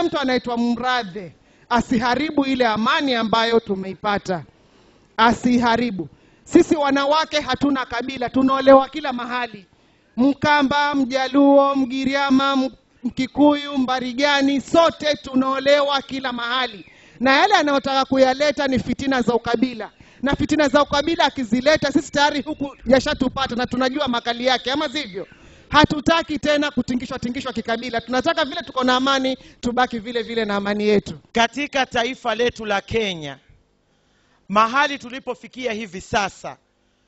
mtu anaitwa Mradhe asiharibu ile amani ambayo tumeipata, asiharibu. Sisi wanawake hatuna kabila, tunaolewa kila mahali, Mkamba, Mjaluo, Mgiriama, M- Mkikuyu, Mbarigani, sote tunaolewa kila mahali, na yale anayotaka kuyaleta ni fitina za ukabila na fitina za ukabila akizileta, sisi tayari huku yashatupata na tunajua makali yake, ama sivyo? Hatutaki tena kutingishwa tingishwa kikabila, tunataka vile tuko na amani, tubaki vile vile na amani yetu. katika taifa letu la Kenya, mahali tulipofikia hivi sasa,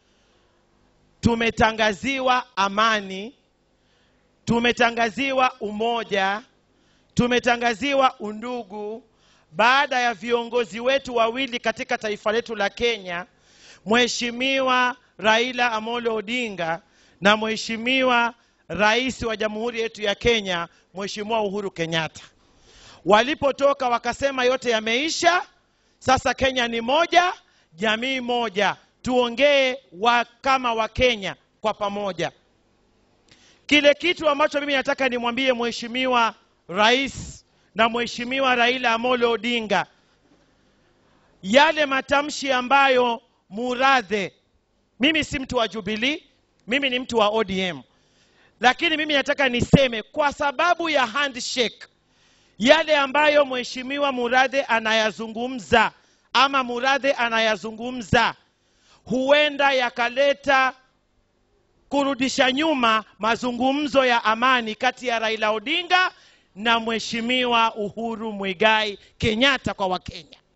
tumetangaziwa amani, tumetangaziwa umoja, tumetangaziwa undugu baada ya viongozi wetu wawili katika taifa letu la Kenya, Mheshimiwa Raila Amolo Odinga na Mheshimiwa Rais wa Jamhuri yetu ya Kenya, Mheshimiwa Uhuru Kenyatta walipotoka wakasema yote yameisha, sasa Kenya ni moja, jamii moja, tuongee wa kama Wakenya kwa pamoja. Kile kitu ambacho mimi nataka nimwambie Mheshimiwa Rais na Mheshimiwa Raila Amolo Odinga, yale matamshi ambayo Muradhe, mimi si mtu wa Jubilee, mimi ni mtu wa ODM, lakini mimi nataka niseme kwa sababu ya handshake yale ambayo mheshimiwa Muradhe anayazungumza ama Muradhe anayazungumza huenda yakaleta kurudisha nyuma mazungumzo ya amani kati ya Raila Odinga na mheshimiwa Uhuru Muigai Kenyatta kwa Wakenya.